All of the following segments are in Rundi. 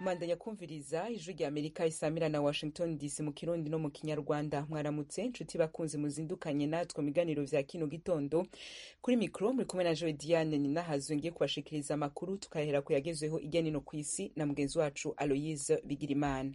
mwandanya kumviriza ijwi rya amerika isamira na washington dc mu kirundi no mu kinyarwanda mwaramutse nshuti bakunzi muzindukanye natwe mu biganiro vya kino gitondo kuri mikro muri kumwe na joe diane ninahazwe ngiye kubashikiriza amakuru tukahera ku yagezweho irya nino ku isi na mugenzi wacu aloyise bigirimana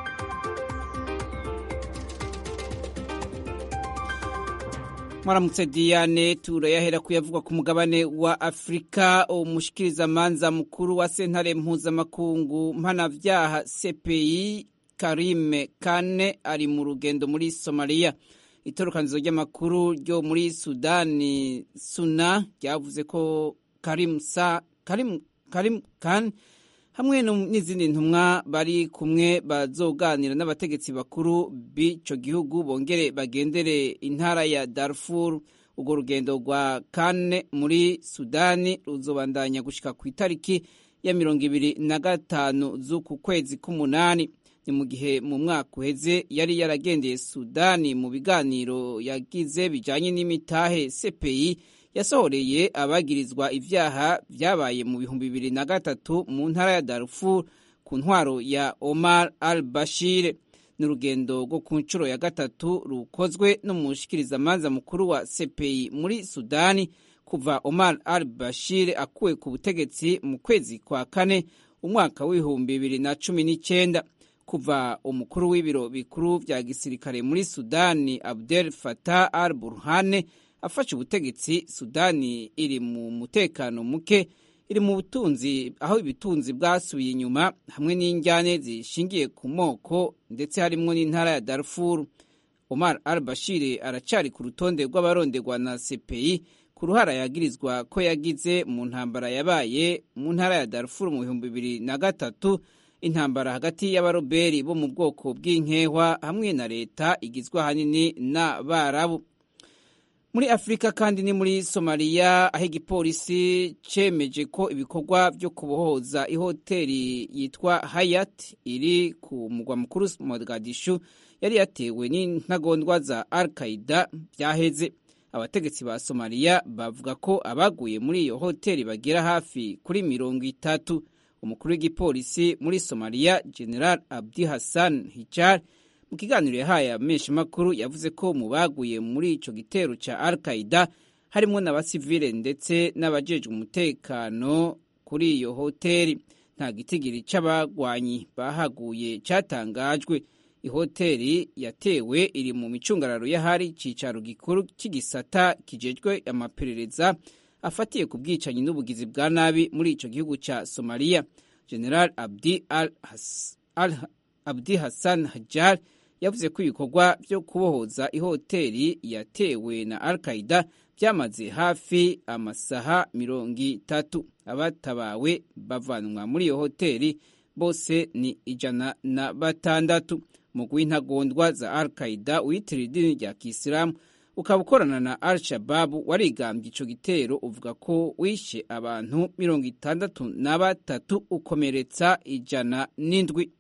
mwaramutse diane turayahera kuyavugwa ku mugabane wa afurika umushikirizamanza mukuru wa sentare mpuzamakungu mpanavyaha cpi karime kane ari mu rugendo muri somaliya itorokanizo ry'amakuru ryo muri sudani suna ryavuze ko karim, sa, karim, karim kane hamwe n'izindi ntumwa bari kumwe bazoganira n'abategetsi bakuru b'ico gihugu bongere bagendere intara ya Darfur urwo rugendo rwa kane muri Sudani ruzobandanya gushika ku itariki ya mirongo ibiri na gatanu z'uku kwezi k'umunani ni mu gihe mu mwaka uheze yari yaragendeye Sudani mu biganiro yagize bijanye n'imitahe CPI yasohoreye abagirizwa ivyaha vyabaye mu bihumbi bibiri na gatatu mu ntara ya Darfur ku ntwaro ya Omar al-Bashir ni urugendo rwo ku nshuro ya gatatu rukozwe n'umushikirizamanza mukuru wa CPI muri Sudani kuva Omar al-Bashir akuwe ku butegetsi mu kwezi kwa kane umwaka w'ibihumbi bibiri na cumi n'icenda kuva umukuru w'ibiro bikuru vya gisirikare muri Sudani Abdel Fattah al-Burhane afashe ubutegetsi sudani iri mu mutekano muke iri mu butunzi aho ibitunzi bwasubiye inyuma hamwe n'injyane zishingiye ku moko ndetse harimwo n'intara ya darfur omar al bashir aracari ku rutonde rw'abaronderwa na cpi ku ruhara yagirizwa ko yagize mu ntambara yabaye mu ntara ya darfur mu bihumbi bibiri na gatatu intambara hagati y'abaroberi bo mu bwoko bw'inkehwa hamwe na leta igizwe ahanini n'abarabu muri afurika kandi ni muri somaliya aho igipolisi cemeje ko ibikorwa vyo kubohoza ihoteri yitwa hayat iri ku mugwa mukuru mogadishu yari yatewe n'intagondwa za al qaida vyaheze abategetsi ba somaliya bavuga ko abaguye muri iyo hoteri bagera hafi kuri mirongo itatu umukuru w'igipolisi muri somaliya general abdi hassan hijar mu kiganiro yahaye ameshamakuru yavuze ko mu baguye muri ico gitero ca al qaida harimwo n'abasivile ndetse n'abajejwe umutekano kuri iyo hoteri nta gitigiri c'abagwanyi bahaguye catangajwe ihoteri yatewe iri mu micungararo y'ahari icicaro gikuru c'igisata kijejwe amaperereza afatiye ku bwicanyi n'ubugizi bwa nabi muri ico gihugu ca somaliya general abdi al, Has, al abdi hassan hajar yavuze ko ibikorwa byo kubohoza ihoteri yatewe na al qaida byamaze hafi amasaha mirongo itatu abatabawe bavanwa muri iyo hoteri bose ni ijana na batandatu umugwi w'intagondwa za al qaida witiriye idini rya kisilamu ukaba ukorana na al shababu warigambye ico gitero uvuga ko wishe abantu mirongo itandatu na batatu ukomeretsa ijana n'indwi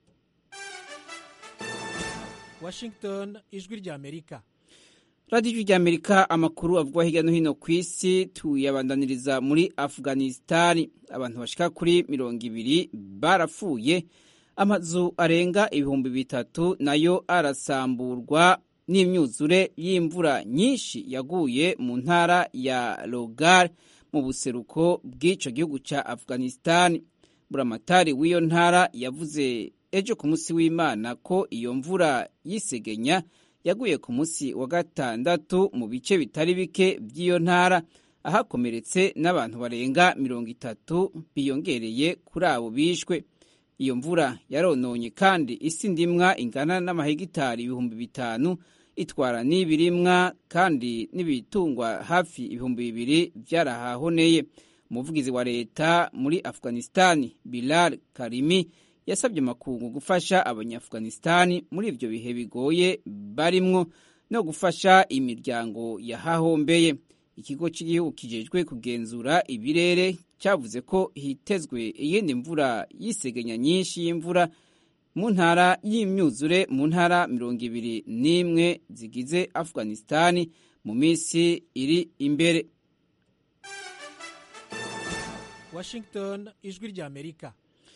Washington ijwi rya Amerika radiyo ijwi rya Amerika amakuru avugwa hirya no hino ku isi tuyabandaniriza muri Afghanistan abantu bashika kuri mirongo ibiri barapfuye amazu arenga ibihumbi bitatu nayo arasamburwa n'imyuzure y'imvura nyinshi yaguye mu ntara ya Logar mu buseruko bw'ico gihugu ca Afghanistan buramatari w'iyo ntara yavuze ejo ku munsi w'imana ko iyo mvura y'isegenya yaguye ku munsi wa gatandatu mu bice bitari bike by'iyo ntara ahakomeretse n'abantu barenga mirongo itatu biyongereye kuri abo bishwe iyo mvura yarononye kandi isi ndimwa ingana n'amahegitari ibihumbi bitanu itwara n'ibirimwa kandi n'ibitungwa hafi ibihumbi bibiri byarahahoneye umuvugizi wa leta muri afghanistan bilal karimi yasabye amakungu gufasha abanyaafghanistan muri ibyo bihe bigoye barimwo no gufasha imiryango yahahombeye ikigo cy'igihugu kijejwe kugenzura ibirere cyavuze ko hitezwe iyindi mvura y'isegenya nyinshi y'imvura mu ntara y'imyuzure mu ntara mirongo ibiri n'imwe zigize afghanistan mu minsi iri imbere Washington ijwi rya Amerika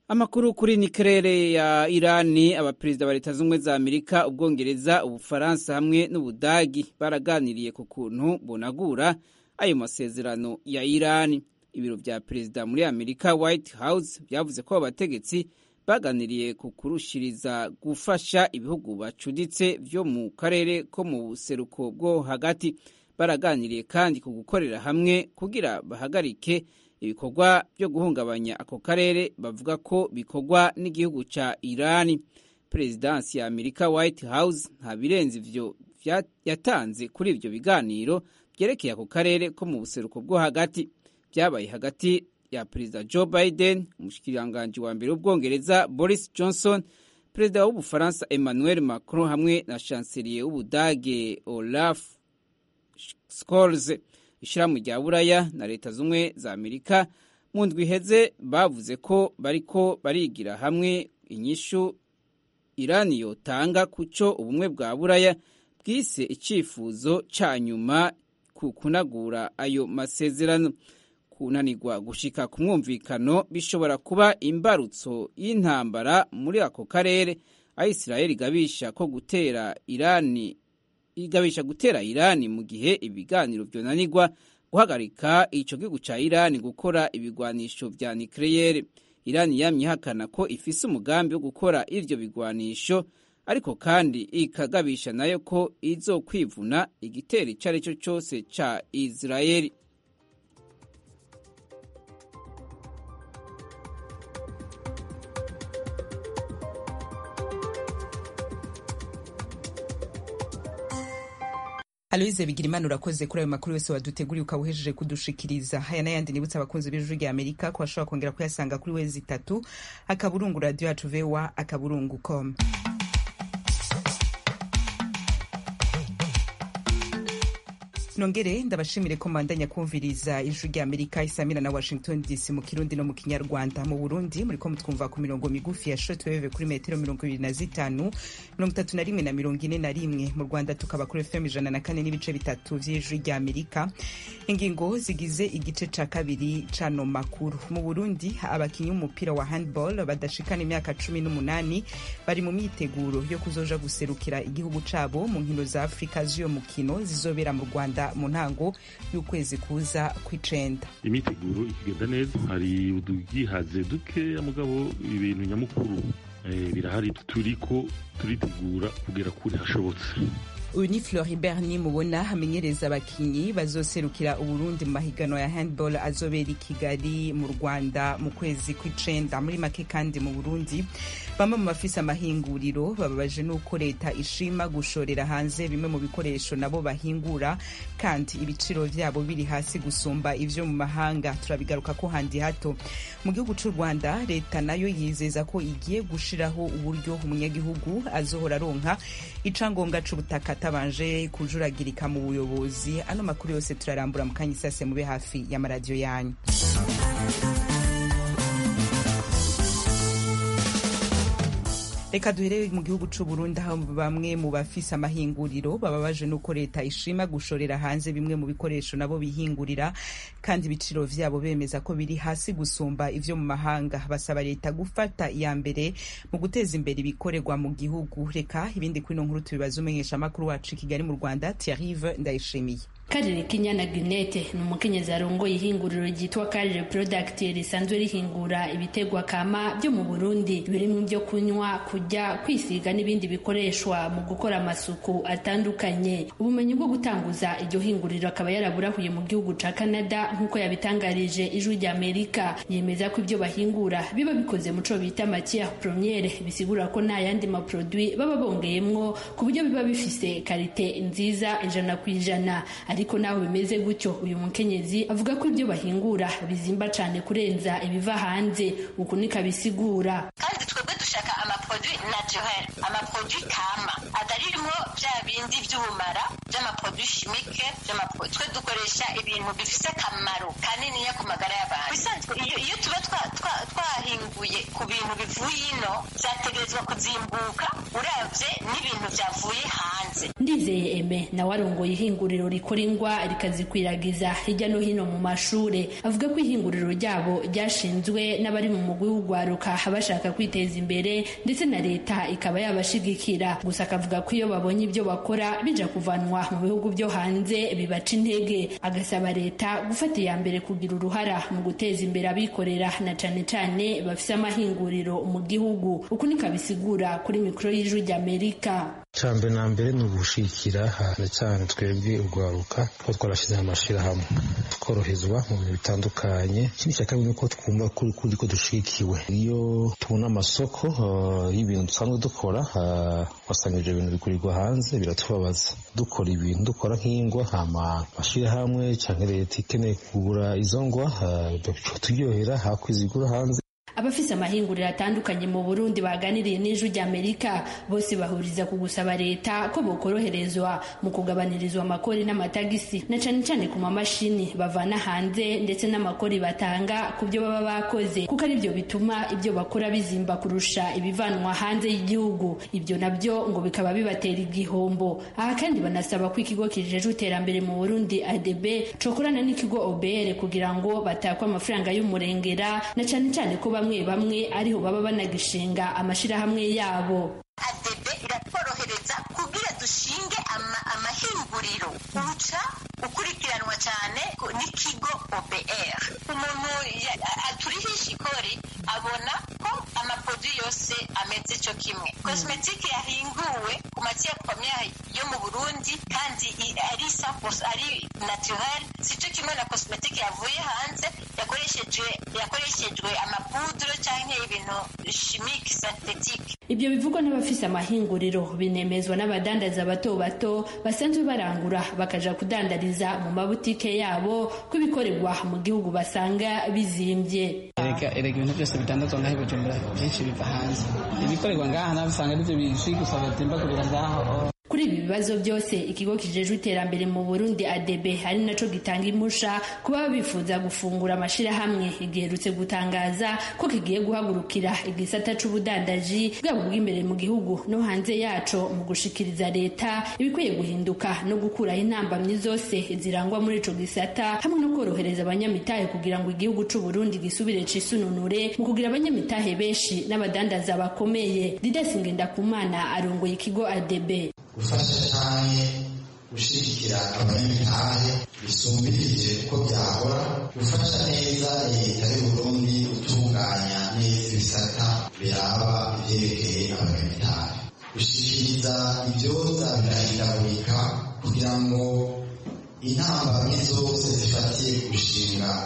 amakuru kuri nikerere ya irani abaperezida ba leta z'ubumwe za amerika ubwongereza ubufaransa hamwe n'ubudagi baraganiriye ku kuntu bonagura ayo masezerano ya irani ibiro vya perezida muri amerika white house vyavuze ko abategetsi baganiriye ku kurushiriza gufasha ibihugu bacuditse vyo mu karere ko mu buseruko bwo hagati baraganiriye kandi ku gukorera hamwe kugira bahagarike ibikorwa byo guhungabanya ako karere bavuga ko bikorwa n'igihugu ca irani perezidansi ya amerika white house nta birenze ivyo yatanze kuri ivyo biganiro vyerekeye ako karere ko mu buseruko bwo hagati vyabaye hagati ya perezida joe biden umushikiranganji wa mbere w'ubwongereza boris johnson perezida w'ubufaransa emmanuel macron hamwe na chancelier w'ubudage olaf scholz ishirahamwe rya buraya na leta z'ubumwe za amerika mu ndwi iheze bavuze ko bariko barigira hamwe inyishu irani yotanga kuco ubumwe bwa buraya bwise icifuzo ca nyuma ku kunagura ayo masezerano kunanirwa gushika ku mwumvikano bishobora kuba imbarutso y'intambara muri ako karere aho isirayeli igabisha ko gutera irani igabisha gutera irani mu gihe ibiganiro vyonanirwa guhagarika ico gihugu ca irani gukora ibigwanisho vya nikleyere irani yamye ihakana ko ifise umugambi wo gukora ivyo bigwanisho ariko kandi ikagabisha nayo ko izokwivuna igitero ico ari cyo cose ca isirayeli Aloise Bigirimana urakoze kuri ayo makuru yose waduteguriye ukaba uhejeje kudushikiriza haya n'ayandi nibutsa abakunzi b'ijwi rya Amerika ko bashobora kongera kuyasanga kuri wezi itatu akaburungu radio yacu voa akaburungu com nongere ndabashimire ko mandanya kumviriza ijwi rya amerika isamira na washington dc mu kirundi no mu kinyarwanda mu burundi muriko mutwumva ku mirongo migufi ya shortwave kuri metero mirongo ibiri na zitanu mirongo itatu na rimwe na mirongo ine na rimwe mu rwanda tukaba kuri fm ijana na kane n'ibice bitatu vy'ijwi rya amerika ingingo zigize igice ca kabiri cano makuru mu burundi abakinyi b'umupira wa handball badashikana imyaka cumi n'umunani bari mu myiteguro yo kuzoja guserukira igihugu cabo mu nkino za afurika z'uyo mukino zizobera mu rwanda mu ntango y'ukwezi kuza kw'icenda imyiteguro ikigenda neza hari udugihaze dukeya mugabo ibintu nyamukuru birahari turiko turitegura kugera kure hashobotse uyu ni floribert nimubona amenyereza abakinyi bazoserukira uburundi mu mahiganwa ya handball azobera i kigali mu rwanda mu kwezi kw'icenda muri make kandi mu burundi bamwe mu bafise amahinguriro bababaje n'uko leta ishima gushorera hanze bimwe mu bikoresho nabo bahingura kandi ibiciro vyabo biri hasi gusumba ivyo mu mahanga turabigaruka ko handi hato mu gihugu c'u rwanda leta nayo yizeza ko igiye gushiraho uburyo umunyagihugu azohora aronka icangombwa c'ubutaka atabanje kujuragirika mu buyobozi ano makuru yose turarambura mu kanya isase mube hafi y'amaradiyo yanyu reka duhere mu gihugu c'u Burundi aho bamwe mu bafise amahinguriro bababaje nuko leta ishima gushorera hanze bimwe mu bikoresho nabo bihingurira kandi ibiciro vyabo bemeza ko biri hasi gusumba ivyo mu mahanga basaba leta gufata iya mbere mu guteza imbere ibikorerwa mu gihugu reka ibindi kuri ino nkuru tubibaza umenyesha amakuru wacu i Kigali mu Rwanda Thierry Ndayishimiye Karire Kinyana Gunete ni umukenyezi arongoye ihinguriro ryitwa Karire Product risanzwe rihingura ibitegwa kama byo mu Burundi birimo ibyo kunywa kurya kwisiga n'ibindi bikoreshwa mu gukora amasuku atandukanye ubumenyi bwo gutanguza iryo hinguriro akaba yaraburahuye mu gihugu ca Canada nk'uko yabitangarije ijwi rya Amerika yemeza ko ibyo bahingura biba bikoze mu co bita matière première bisigura ko nta yandi maproduit baba bongeyemwo ku buryo biba bifise karite nziza ijana ku ijana ariko naho bimeze gutyo uyu mukenyezi avuga ko ibyo bahingura bizimba cyane kurenza ibiva hanze uku niko abisigura kandi twebwe dushaka amaproduit naturel amaproduit kama ataririmo bya bindi by'ubumara by'amaproduit chimique twe dukoresha ibintu bifise akamaro kaniniya ku magara y'abantu bisanzwe iyo, iyo tuba twahinguye ku bintu bivuye ino byategerezwa kuzimbuka uravye n'ibintu byavuye hanze ndivyo ndayizeye eme nawe arongoye ihinguriro rikora ingwa rikazikwiragiza hirya no hino mu mashure avuga ko ihinguriro ryabo ryashinzwe n'abari mu mugwi w'ugwaruka bashaka kwiteza imbere ndetse na leta ikaba yabashigikira gusa akavuga ko iyo babonye ibyo bakora bija kuvanwa mu bihugu byo hanze bibaca intege agasaba leta gufata iya mbere kugira uruhara mu guteza imbere abikorera na cane cane bafise amahinguriro mu gihugu uku niko abisigura kuri mikoro y'ijwi ry'amerika cyambere na mbere ni ugushikira cyane cyane twebwe urwaruka ko twarashyize amashirahamwe tworoherezwa mu bintu bitandukanye ikindi cya kabiri ni uko twumva kuri kuri ko dushikiwe iyo tubona amasoko y'ibintu dusanzwe dukora wasanga ibyo bintu bigurirwa hanze biratubabaza dukora ibintu dukora nk'ingwa hama mashyirahamwe cyangwa leta ikeneye kugura izo ngwa turyohera hakwizigura hanze abafise amahinguriro atandukanye mu burundi baganiriye n'ijwi ry'amerika bose bahuriza ku gusaba leta ko bokoroherezwa mu kugabanirizwa amakori n'amatagisi na cane cane ku mamashini bavana hanze ndetse n'amakori batanga ku byo baba bakoze kuko ari byo bituma ibyo bakora bizimba kurusha ibivanwa hanze y'igihugu ibyo nabyo ngo bikaba bibatera igihombo aha kandi banasaba ko ikigo kijejwe iterambere mu burundi adb cokorana n'ikigo obr kugira ngo batakwe amafaranga y'umurengera na cane cane ko bamwe bamwe ariho baba banagishinga amashirahamwe yabo adebe iratworohereza kugira dushinge amahinguriro uca ukurikiranwa cyane n'ikigo obr umuntu aturihisha ikori abona ko amaprodui yose ameze cyo kimwe kosmetike yahinguwe ku matiere premiere yo mu burundi kandi ari ari naturel si cyo kimwe na kosmetike yavuye hanze yakoreshejwe yakoreshejwe amapudro cyangwa ibintu chimique synthetique ibyo bivugwa n'abafise amahinguriro binemezwa n'abadandaza bato bato basanzwe barangura bakaja kudandariza mu mabutike yabo ko ibikorerwa mu gihugu basanga bizimbye erega erega ibintu byose bitandazwa ngaho bujumbura byinshi biva hanze ibikorerwa ngaha nawe usanga aribyo bizwi gusa batimbagurira ngaho kuri ibi bibazo byose ikigo kijejwe iterambere mu burundi adb ari naco gitanga impusha kuba bifuza gufungura amashirahamwe giherutse gutangaza ko kigiye guhagurukira igisata c'ubudandaji bwabo bw'imbere mu gihugu no hanze yaco mu gushikiriza leta ibikwiye guhinduka no gukuraho intambamyi zose zirangwa muri ico gisata hamwe no korohereza abanyamitahe kugira ngo igihugu c'uburundi gisubire cisununure mu kugira abanyamitahe benshi n'abadandaza bakomeye didasi ngendakumana arongoye ikigo adb gufasha cyane gushyigikira abanyamitahe bisumbirije uko byahora gufasha neza leta y'uburundi gutunganya neza ibisata biraba ibyerekeye abanyamitahe gushyikiriza ibyoza birahindagurika kugira ngo intambamyi zose zifatiye gushinga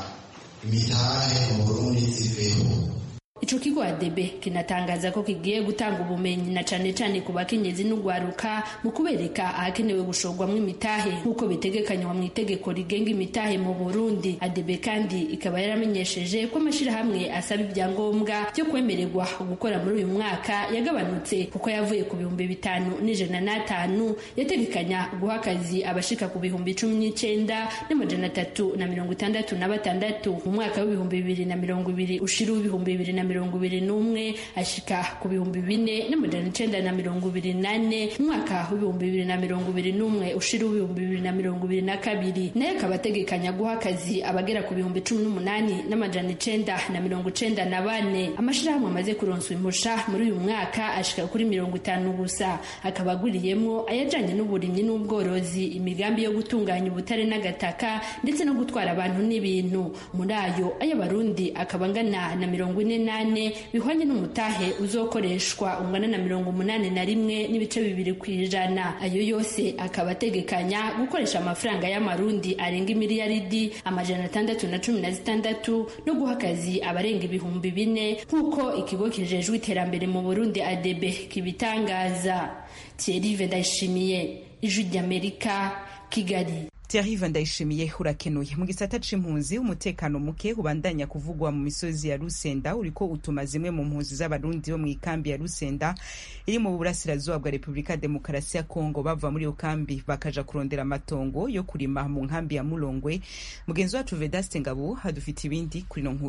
imitahe mu burundi ziveho ico kigo adebe kinatangaza ko kigiye gutanga ubumenyi na cane cane ku bakenyezi n'ugwaruka mu kubereka ahakenewe gushorwamwo imitahe nk'uko bitegekanywa mu itegeko rigenga imitahe mu burundi adebe kandi ikaba yaramenyesheje ko amashirahamwe asaba ibyangombwa byo kwemererwa gukora muri uyu mwaka yagabanutse kuko yavuye ku bihumbi bitanu n'ijana n'atanu yategekanya guha akazi abashika ku bihumbi cumi n'icenda n'amajana atatu na mirongo itandatu na batandatu mu mwaka w'ibihumbi bibiri na mirongo ibiri ushira w'ibihumbi bibiri na mirongo ibiri n'umwe ashika ku bihumbi bine n'amajana icenda na mirongo ibiri nane mu mwaka w'ibihumbi bibiri na mirongo ibiri n'umwe ushira w'ibihumbi bibiri na mirongo ibiri na kabiri nayo akaba ategekanya guha akazi abagera ku bihumbi cumi n'umunani n'amajana icenda na mirongo icenda na bane amashirahamwe amaze kuronswa impusha muri uyu mwaka ashika kuri mirongo itanu gusa akaba aguriyemwo ayajanye n'uburimyi n'ubworozi imigambi yo gutunganya ubutare n'agataka ndetse no gutwara abantu n'ibintu muri ayo ay'abarundi akaba angana na mirongo ine nane bihwanye n'umutahe uzokoreshwa ungana na mirongo umunani na rimwe n'ibice bibiri ku ijana ayo yose akaba ategekanya gukoresha amafaranga y'amarundi arenga imiliyaridi amajana atandatu na cumi na zitandatu no guha akazi abarenga ibihumbi bine nk'uko ikigo kijejwe iterambere mu burundi adebe kibitangaza thierry ndayishimiye ijwi ry'amerika kigali Thierry Ndayishimiye urakenuye mu gisata c'impunzi umutekano muke ubandanya kuvugwa mu misozi ya Rusenda uriko utuma zimwe mu mpunzi z'abarundi bo mu ikambi ya Rusenda iri mu burasirazuba bwa Repubulika ya Demokarasi ya Kongo bava muri iyo kambi bakaja kurondera amatongo yo kurima mu nkambi ya Mulongwe mugenzi wacu Vedaste Ngabo hadufite ibindi kuri no nkuru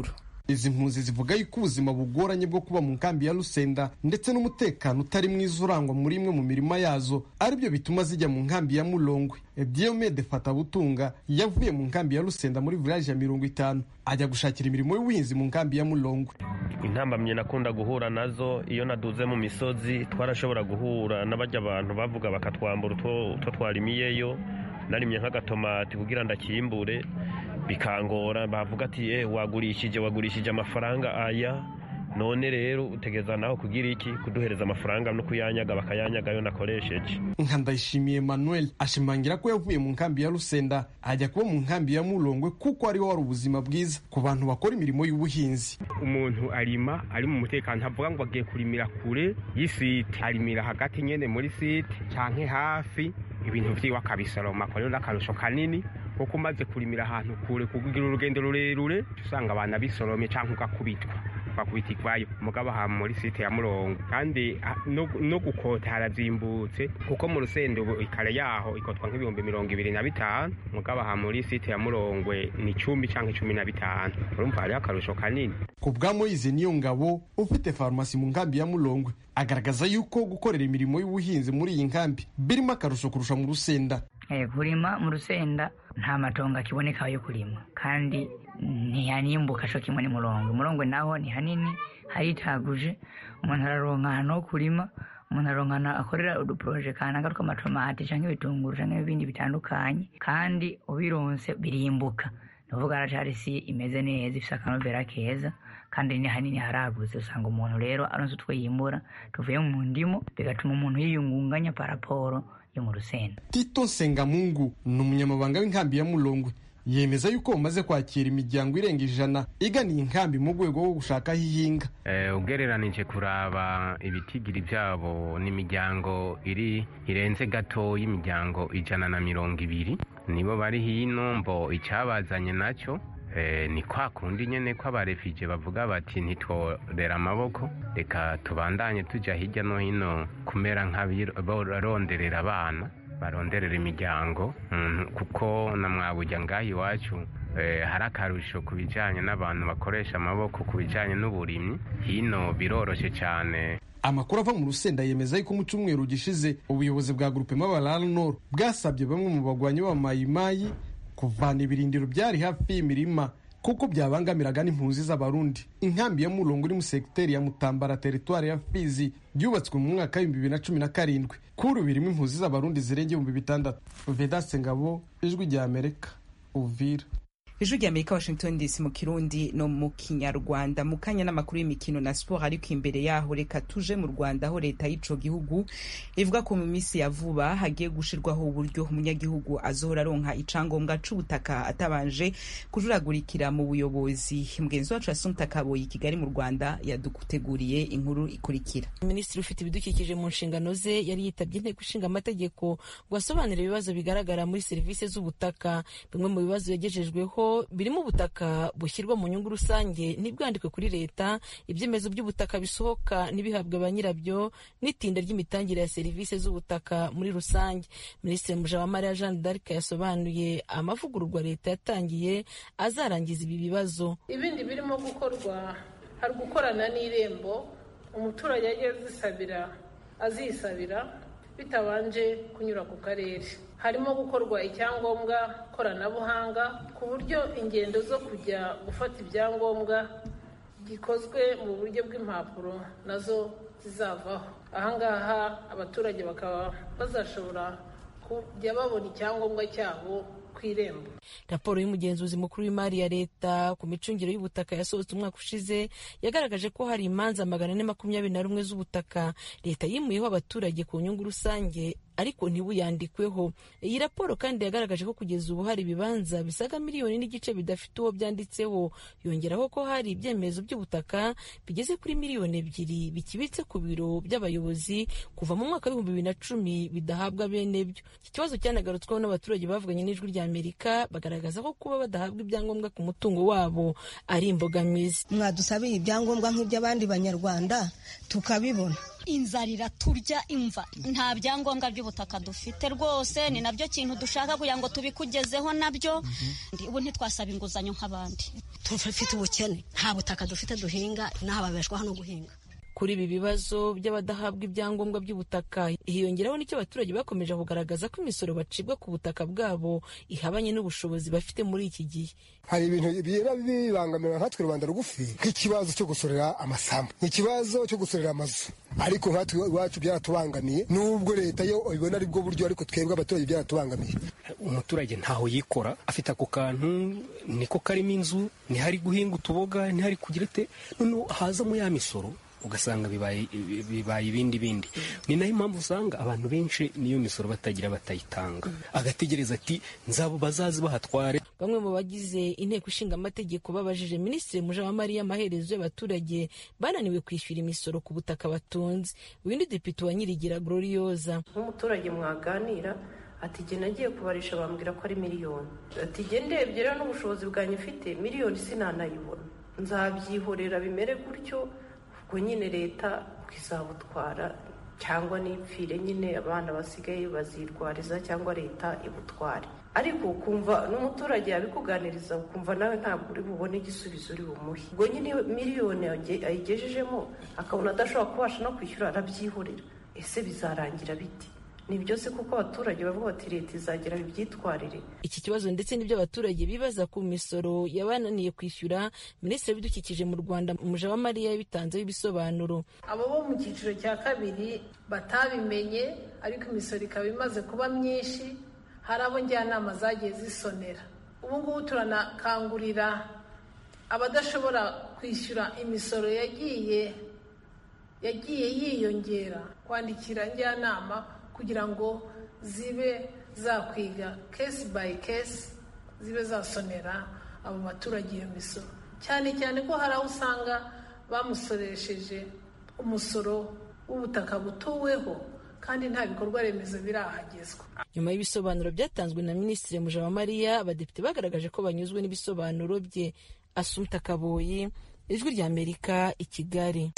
izi mpunzi zivuga yuko ubuzima bugoranye bwo kuba mu nkambi ya rusenda ndetse n'umutekano utari mwiza urangwa muri imwe mu mirima yazo aribyo bituma zijya mu nkambi ya mulongwe diomede fatabutunga yavuye mu nkambi ya rusenda muri village ya mirongo itanu ajya gushakira imirimo y'ubuhinzi mu nkambi ya mulongwe intambamye nakunda guhura nazo iyo naduze mu misozi twarashobora guhura n'abajya abantu bavuga bakatwambura utwo twarimiyeyo narimye nk'agatomati kugira ndakimbure bikangora bavuga ati eh wagurishije wagurishije amafaranga aya none rero utegeza naho kugira iki kuduhereza amafaranga no kuyanyaga bakayanyaga yo nakoresheje nka ndayishimiye emmanuel ashimangira ko yavuye mu nkambi ya rusenda ajya kuba mu nkambi ya mulongwe kuko ariho wari ubuzima bwiza ku bantu bakora imirimo y'ubuhinzi umuntu arima ari mu mutekano ntavuga ngo agiye kurimira kure y'isite arimira hagati nyene muri site canke hafi ibintu vyiwe akabisoroma ko rero n'akarusho kanini kuko umaze kurimira ahantu kure kugira urugendo rurerure usanga abantu bisoromye canke ugakubitwa bakubita ikwayo mugabo aha muri site ya murongo kandi no gukota harazimbutse kuko mu rusendo ikare yaho ikotwa nk'ibihumbi mirongo ibiri na bitanu mugabo aha muri site ya murongwe ni icumi canke cumi na bitanu urumva hariho akarusho kanini ku bwa moyize niyo ngabo ufite farumasi mu nkambi ya mulongwe agaragaza yuko gukorera imirimo y'ubuhinzi muri iyi nkambi birimo akarusho kurusha mu rusenda kurima mu rusenda nta matongo akiboneka yo kurima kandi ntihanimbuka co kimwe n'umurongo umurongo naho ni hanini haritaguje umuntu araronka ahantu ho kurima umuntu aronka ahantu akorera uduporoje kanaka tw'amatomati canke ibitunguru canke ibindi bitandukanye kandi ubironse birimbuka nuvuga aracari isi imeze neza ifise akanovera keza kandi ni hanini haragutse usanga umuntu rero aronse utwo yimbura tuvuye mu ndimo bigatuma umuntu yiyungunganya paraporo yo mu rusenda tito nsengamungu ni umunyamabanga w'inkambi ya mulongwe yemeza yuko bamaze kwakira imiryango irenga ijana iganiye inkambi mu rwego rwo gushaka aho ihinga ugereranije kuraba ibitigiri byabo n'imiryango iri irenze gato y'imiryango ijana na mirongo ibiri nibo bari hino mbo icyabazanye nacyo ni kwa kundi nyine ko abarefije bavuga bati ntitworera amaboko reka tubandanye tujya hirya no hino kumera nk'abaronderera abana baronderera imiryango kuko na mwabujya ngaho iwacu hari akarusho ku bijyanye n'abantu bakoresha amaboko ku bijyanye n'uburimyi hino biroroshye cyane amakuru ava mu rusenda yemeza yuko mu cyumweru gishize ubuyobozi bwa gurupe mabarara noro bwasabye bamwe mu bagwanyi b'amayimayi kuvana ibirindiro byari hafi y'imirima kuko byabangamiraga n'impunzi z'abarundi inkambi ya murongo iri mu segiteri ya mutambara teritwari ya fizi yubatswe mu mwaka w'ibihumbi bibiri na cumi na karindwi kuri ubu irimo impunzi z'abarundi zirenga ibihumbi bitandatu vedaste ngabo ijwi rya amerika uvira ijwi rya amerika washington dc mu kirundi no mu kinyarwanda mu kanya n'amakuru y'imikino na siporo ariko imbere yaho reka tuje mu rwanda aho leta y'ico gihugu ivuga ko mu minsi ya vuba hagiye gushirwaho uburyo umunyagihugu azohora aronka icangombwa c'ubutaka atabanje kujuragurikira mu buyobozi mugenzi wacu yasumta kaboyi i kigali mu rwanda yaduteguriye inkuru ikurikira minisitiri ufite ibidukikije mu nshingano ze yari yitabye inteko ishinga amategeko ngo asobanure ibibazo bigaragara muri serivisi z'ubutaka bimwe mu bibazo yagejejweho birimo ubutaka bushyirwa mu nyungu rusange ntibwandikwe kuri leta ibyemezo by'ubutaka bisohoka ntibihabwe ba nyirabyo n'itinda ry'imitangire ya serivisi z'ubutaka muri rusange minisitiri mujabamariya jeanne d'arc yasobanuye amavugururwa leta yatangiye azarangiza ibi bibazo ibindi birimo gukorwa hari gukorana n'irembo umuturage ajya azisabira azisabira bitabanje kunyura ku karere harimo gukorwa icyangombwa koranabuhanga ku buryo ingendo zo kujya gufata ibyangombwa gikozwe mu buryo bw'impapuro nazo zizavaho ahangaha abaturage bakaba bazashobora kujya babona icyangombwa cyabo ku irembo raporo y'umugenzuzi mukuru w'imari ya leta ku micungire y'ubutaka yasohotse umwaka ushize yagaragaje ko hari imanza magana ane makumyabiri na rumwe z'ubutaka leta yimuyeho abaturage ku nyungu rusange ariko ntibuyandikweho iyi raporo kandi yagaragaje ko kugeza ubu hari ibibanza bisaga miliyoni n'igice bidafite uwo byanditseho yongeraho ko hari ibyemezo by'ubutaka bigeze kuri miliyoni ebyiri bikibitse ku biro by'abayobozi kuva mu mwaka w'ibihumbi bibiri na cumi bidahabwa bene byo iki kibazo cyanagarutsweho n'abaturage bavuganye n'ijwi rya amerika bagaragaza ko kuba badahabwa ibyangombwa ku mutungo wabo ari imbogamizi mwadusabiye ibyangombwa nk'iby'abandi banyarwanda tukabibona inzara iraturya imva nta byangombwa by'ubutaka dufite rwose ni nabyo kintu dushaka kugira ngo tubikugezeho nabyo ubu ntitwasaba inguzanyo nk'abandi tufite ubukene nta butaka dufite duhinga n'aha babeshwaho no guhinga kuri ibi bibazo by'abadahabwa ibyangombwa by'ubutaka hiyongeraho n'icyo abaturage bakomeje kugaragaza ko imisoro bacibwa ku butaka bwabo ihabanye n'ubushobozi bafite muri iki gihe hari ibintu biba bibangamira nkatwe rubanda rugufi nk'ikibazo cyo gusorera amasambu ikibazo cyo gusorera amazu ariko nkatwe iwacu byaratubangamiye nubwo leta yo ibona ari bwo buryo ariko twebwe abaturage byaratubangamiye umuturage ntaho yikora afite ako kantu niko karimo inzu ntihari guhinga utuboga ntihari kugira ite noneho hazamo ya misoro ugasanga bibaye bibaye ibindi bindi ni nayo impamvu usanga abantu benshi niyo misoro batagira batayitanga agategereza ati nzabo bazazi bahatware bamwe mu bagize inteko ishinga amategeko babajije minisitiri mujawamariya amaherezo y'abaturage bananiwe kwishyura imisoro ku butaka batunze uyu ni depite wa nyirigira glorioza nk'umuturage mwaganira ati jye nagiye kubarisha bambwira ko ari miliyoni ati jye ndebye rero n'ubushobozi bwanjye mfite miliyoni sinanayibona nzabyihorera bimere gutyo ubwo nyine leta izabutwara cyangwa n'ipfire nyine abana basigaye bazirwariza cyangwa leta ibutware ariko ukumva n'umuturage yabikuganiriza ukumva nawe ntabwo uri bubone igisubizo uri bumuhe ubwo nyine miliyoni ayigejejemo akabona adashobora kubasha no kwishyura arabyihorera ese bizarangira biti ni byose kuko abaturage bavuga bati leta izagera bibyitwarire iki kibazo ndetse n'ibyo abaturage bibaza ku misoro yabananiye kwishyura minisitiri w'ibidukikije mu rwanda mujawamariya yabitanzeho ibisobanuro abo bo mu cyiciro cya kabiri batabimenye ariko imisoro ikaba imaze kuba myinshi hari abo njyanama zagiye zisonera ubu ngubu turanakangurira abadashobora kwishyura imisoro yagiye yagiye yiyongera kwandikira njyanama kugira ngo zibe zakwiga kesi bayi kesi zibe zasonera abo baturage iyo misoro cyane cyane ko hari aho usanga bamusoresheje umusoro w'ubutaka butuweho kandi nta bikorwa remezo birahagezwa nyuma y'ibisobanuro byatanzwe na minisitiri mujawamariya abadepite bagaragaje ko banyuzwe n'ibisobanuro bye asumta kaboyi ijwi ry'amerika i kigali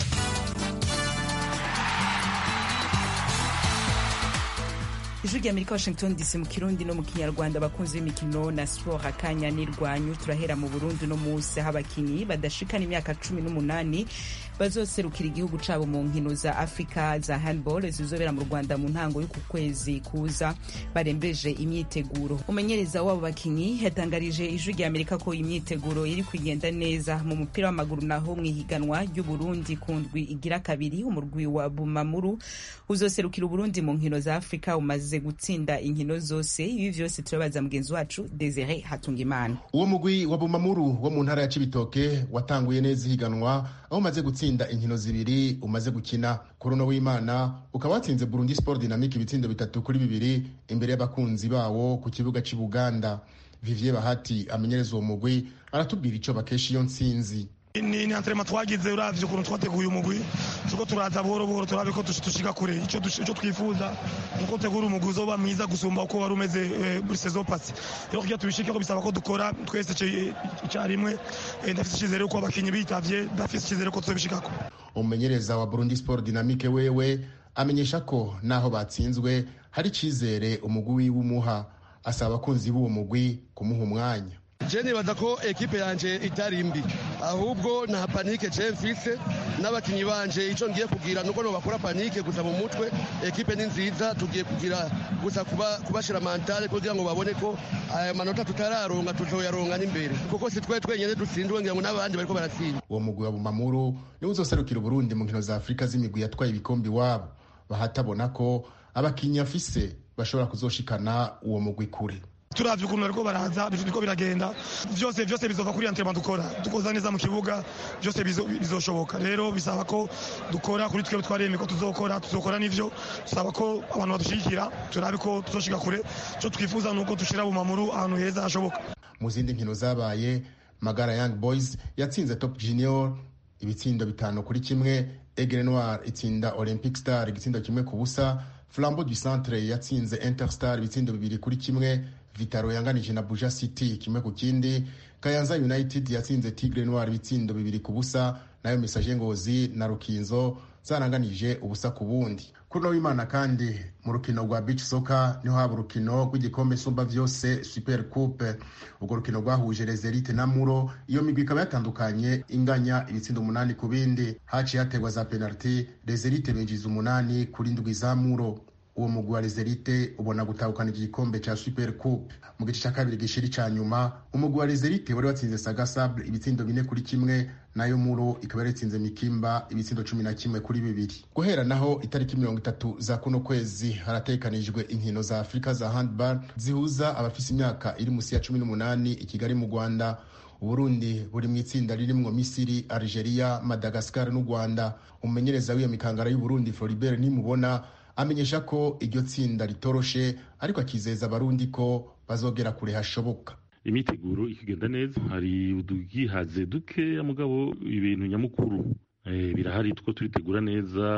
ijwi ry'amerika washington dc mu kirundi no mu kinyarwanda abakunzi b'imikino na siporo akanya n'irwanyu turahera mu burundi no munsi aho abakinnyi badashikana imyaka cumi n'umunani bazoserukira igihugu cabo mu nkino za afurika za handball zizobera mu rwanda mu ntango y'uku kwezi kuza barembeje imyiteguro umumenyereza w'abo bakinnyi yatangarije ijwi ry'amerika ko imyiteguro iri kugenda neza mu mupira w'amaguru naho mu ihiganwa ry'uburundi ku ndwi igira kabiri umurwi wa bumamuru uzoserukira uburundi mu nkino za afurika umaze gutsinda inkino zose ibi vyose turabaza mugenzi wacu desire hatungimana uwo mugwi wa bumamuru wo mu ntara ya cibitoke watanguye neza ihiganwa aho umaze gutsinda inkino zibiri umaze gukina kuri uno w'imana ukaba watsinze burundi sport dynamique ibitsindo bitatu kuri bibiri imbere y'abakunzi bawo ku kibuga cy'i buganda vivier bahati amenyereza uwo mugwi aratubwira ico bakesha iyo ntsinzi ni ni antrema twagize uravye ukuntu twateguye umugwi turiko turaza buhoro buhoro turabe ko dushika kure ico ico twifuza nuko tegura umugwi uzoba mwiza gusumba uko wari umeze muri saison passée rero kugira tubishikeko bisaba ko dukora twese icarimwe ndafise icizere ko abakinyi bitavye ndafise icizere ko tuzobishikako umumenyereza wa burundi sport dynamique wewe amenyesha ko naho batsinzwe hari icizere umugwi wiwe umuha asaba abakunzi b'uwo mugwi kumuha umwanya je nibaza ko ekipe yanje itari mbi ahubwo nta panike je mfise n'abakinyi banje ico ngiye kugira nuko no bakora panike gusa mu mutwe ekipe ni nziza tugiye kugira gusa kuba kubashira mentale kugira ngo babone ko aya manota tutararonga tuzoyaronga n'imbere kuko si twe twenyene dutsindwe ngira ngo n'abandi bariko baratsinda uwo mugwi wa bumamuru niwe uzoserukira uburundi mu nkino za afurika z'imigwi yatwaye ibikombe iwabo bahatabona ko abakinyi afise bashobora kuzoshikana uwo mugwi kure turavye ukuntu bariko baraza biriko biragenda vyose vyose bizova kuri entraînement dukora dukoza neza mu kibuga vyose bizoshoboka rero bisaba ko dukora kuri twebwe twaremeye ko tuzokora tuzokora n'ivyo dusaba ko abantu badushigikira turabe ko tuzoshika kure ico twifuza nuko dushira bumamuru ahantu heza hashoboka mu zindi nkino zabaye magara young boys yatsinze top junior ibitsindo bitanu kuri kimwe egre noir itsinda olympic star igitsindo kimwe ku busa flambeau du centre yatsinze interstar ibitsindo bibiri kuri kimwe vitaro yanganije na buja city kimwe ku kindi kayanza united yatsinze tigre noir ibitsindo bibiri ku busa nayo message ngozi na rukinzo zaranganije ubusa ku bundi kuri uno w'imana kandi mu rukino rwa beach soccer niho haba urukino rw'igikombe nsumba vyose super coupe urwo rukino rwahuje rezerite na muro iyo migwi ikaba yatandukanye inganya ibitsindo umunani ku bindi haciye hategwa za penaliti rezerite binjiza umunani kuri ndwi za muro uwo mugwi wa rezerite ubona gutahukana igikombe ca super coupe mu gice ca kabiri gishiri ca nyuma umugwi wa rezerite wari watsinze sagasable ibitsindo bine kuri kimwe nayo muro ikaba yaritsinze mikimba ibitsindo cumi na kimwe kuri bibiri guhera naho itariki mirongo itatu za kuno kwezi haratekanijwe inkino za afurika za handball zihuza abafise imyaka iri musi ya cumi n'umunani i kigali mu rwanda uburundi buri mu itsinda ririmwo misiri algeria madagascar n'u rwanda umumenyereza w'iyo mikangara y'uburundi floribert nimubona amenyesha ko iryo tsinda ritoroshe ariko akizeza abarundi ko bazogera kure hashoboka imiteguro ikigenda neza hari udugihaze dukeya mugabo ibintu nyamukuru birahari two turitegura neza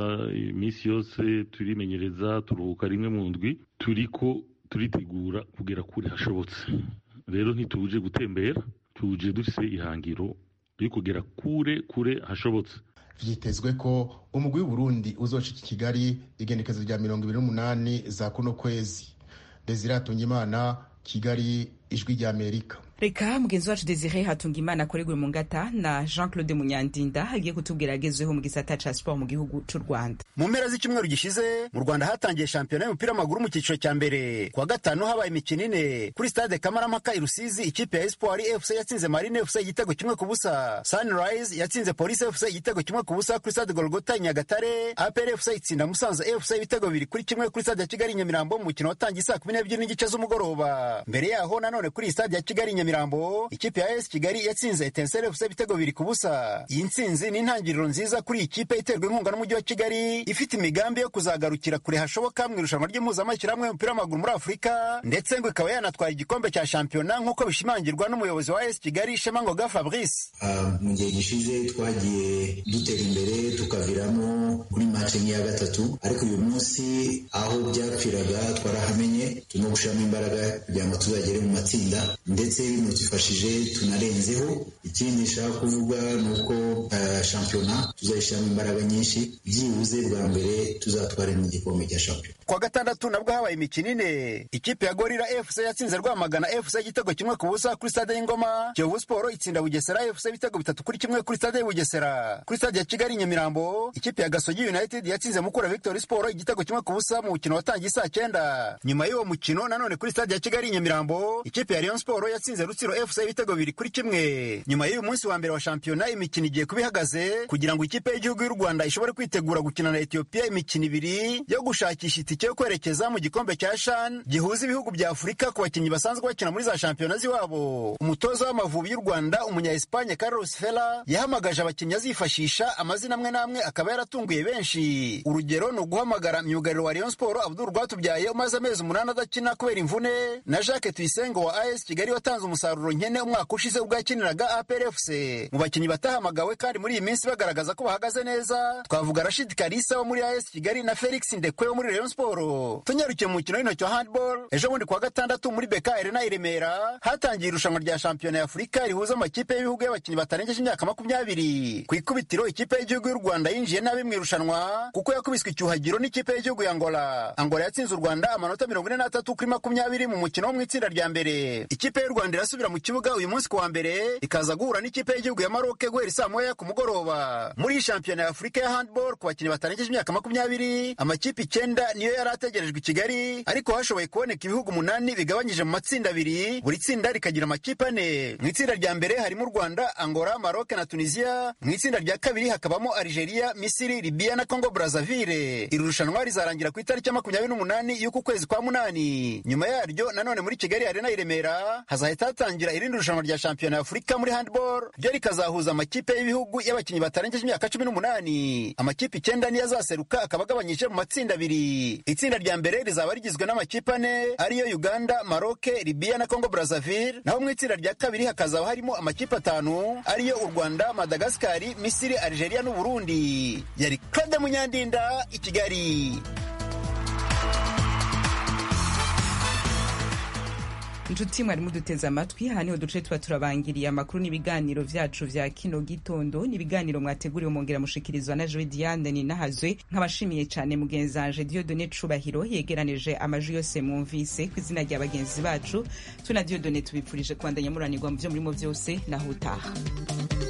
iminsi yose turimenyereza turuhuka rimwe mu ndwi turiko turitegura kugera kure hashobotse rero ntituje gutembera tuje dufise ihangiro ryo kugera kure kure hashobotse vyitezwe ko umugwi w'uburundi uzoshika i kigali igenekezo rya mirongo ibiri n'umunani za kuno kwezi desire hatungimana kigali ijwi rya amerika reka mugenzi wacu desire hatunga imana akoregwe mu ngata na jean claude munyandinda agiye kutubwira agezeho mu gisata ca siporo mu gihugu c'u rwanda mu mpera z'icyumweru gishize mu rwanda hatangiye shampiyona y'umupira w'amaguru mu cyiciro cya mbere kuwa gatanu habaye imikino ine kuri stade kamarampaka i rusizi ikipe ya espoir fc yatsinze marine fc igitego kimwe ku busa sunrise yatsinze police fc igitego kimwe ku busa kuri stade golgota i nyagatare apr fc itsinda musanze fc ibitego bibiri kuri kimwe kuri stade ya kigali nyamirambo mu mukino watangiye saa kumi n'ebyiri n'igice z'umugoroba mbere yaho nanone kuri stade ya kigali nyamirambo ikipe ya es kigali yatsinze etensere fc ibitego bibiri ku busa iyi ntsinzi ni intangiriro nziza kuri iyi kipe iterwa inkunga n'umujyi wa kigali ifite imigambi yo kuzagarukira kure hashoboka mu irushanwa ry'impuzamashyirahamwe y'umupira w'amaguru muri afurika ndetse ngo ikaba yanatwara igikombe cya shampiyona nk'uko bishimangirwa n'umuyobozi wa es kigali shema ngoga fabrice mu gihe gishize twagiye dutera imbere tukaviramo kuri mace nk'iya gatatu ariko uyu munsi aho byapfiraga twarahamenye turimo gushyiramo imbaraga kugira ngo tuzagere mu matsinda ndetse bino twifashije tunarenzeho ikindi nshaka kuvuga ni uko uh, shampiyona tuzayishyiramo imbaraga nyinshi byibuze bwa mbere tuzatware n'igikombe cya shampiyona kuwa gatandatu nabwo habaye imikino ine ikipe ya gorira fc yatsinze rwamagana fc igitego kimwe ku busa kuri stade y'ingoma kiyovu siporo itsinda bugesera fc ibitego bitatu kuri kimwe kuri stade y'ubugesera kuri stade ya kigali nyamirambo ikipe ya gasogi united yatsinze mukura victory siporo igitego kimwe ku busa mu mukino watangiye saa cyenda nyuma y'uwo mukino nanone kuri stade ya kigali nyamirambo ikipe ya rayon siporo yatsinze rutsiro fc ibitego bibiri kuri kimwe nyuma y'uyu munsi wa mbere wa shampiyona imikino igiye kuba ihagaze kugira ngo ikipe y'igihugu y'u rwanda ishobore kwitegura gukina na etiyopiya imikino ibiri yo gushakisha itike yo kwerekeza mu gikombe cya shan gihuza ibihugu bya afurika ku bakinnyi basanzwe bakina muri za shampiyona z'iwabo umutoza w'amavubi y'u rwanda umunya espanye carlos fela yahamagaje abakinnyi azifashisha amazina amwe n'amwe akaba yaratunguye benshi urugero ni uguhamagara myugariro wa rayon siporo abdul rwatubyaye umaze amezi umunani adakina kubera imvune na jacques tuyisenge wa as kigali watanze umusaruro nkene umwaka ushize ubwo yakiniraga aprfc mu bakinnyi batahamagawe kandi muri iyi minsi bagaragaza ko bahagaze neza twavuga rashid karisa wo muri as kigali na felix ndekwe wo muri rayon siporo tunyarukiye mu mukino w'intoki wa handball ejo bundi kuwa gatandatu muri beka arena i remera hatangiye irushanwa rya shampiyona ya afurika rihuza amakipe y'ibihugu y'abakinnyi batarengeje imyaka makumyabiri ku ikubitiro ikipe y'igihugu y'u rwanda yinjiye nabi mu irushanwa kuko yakubiswe icyuhagiro n'ikipe y'igihugu ya angola angola yatsinze u rwanda amanota mirongo ine n'atatu kuri makumyabiri mu mukino wo mu itsinda rya mbere ikipe y'u rwanda irasubira mu kibuga uyu munsi ku wa mbere ikaza guhura n'ikipe y'igihugu ya maroke guhera saa moya ku mugoroba muri iyi shampiyona ya afurika ya handball ku bakinnyi batarengeje imyaka makumyabiri amakipe icyenda niyo yari ategerejwe i kigali ariko hashoboye kuboneka ibihugu umunani bigabanyije mu matsinda abiri buri tsinda rikagira amakipe ane mu itsinda rya mbere harimo u rwanda angola maroke na tunisia mu itsinda rya kabiri hakabamo algeria misiri libiya na congo brazaville iri rushanwa rizarangira ku itariki ya makumyabiri n'umunani y'uku kwezi kwa munani nyuma yaryo nanone muri kigali arena i remera hazahita hatangira irindi rushanwa rya shampiyona ya afurika muri handball ryo rikazahuza amakipe y'ibihugu y'abakinnyi batarengeje imyaka cumi n'umunani amakipe icyenda niyo azaseruka akaba agabanyije mu matsinda abiri itsinda rya mbere rizaba rigizwe n'amakipe ane ariyo uganda maroke libiya na congo brazaville naho mu itsinda rya kabiri hakazaba harimo amakipe atanu ariyo u rwanda madagasikari misiri algeria n'uburundi yari claude munyandinda i kigali inshuti mwari muduteze amatwi aha niho duce tuba turabangiriye amakuru n'ibiganiro vyacu vya kino gitondo n'ibiganiro mwateguriwe mongera mushikirizwa na joe diane ninahazwe nkabashimiye cane mugenzanje diodone cubahiro yegeranije amajwi yose mwumvise ku izina rya bagenzi bacu tuna diodone tubipfurije kubandanya muranirwa mu vyo murimo vyose naho utaha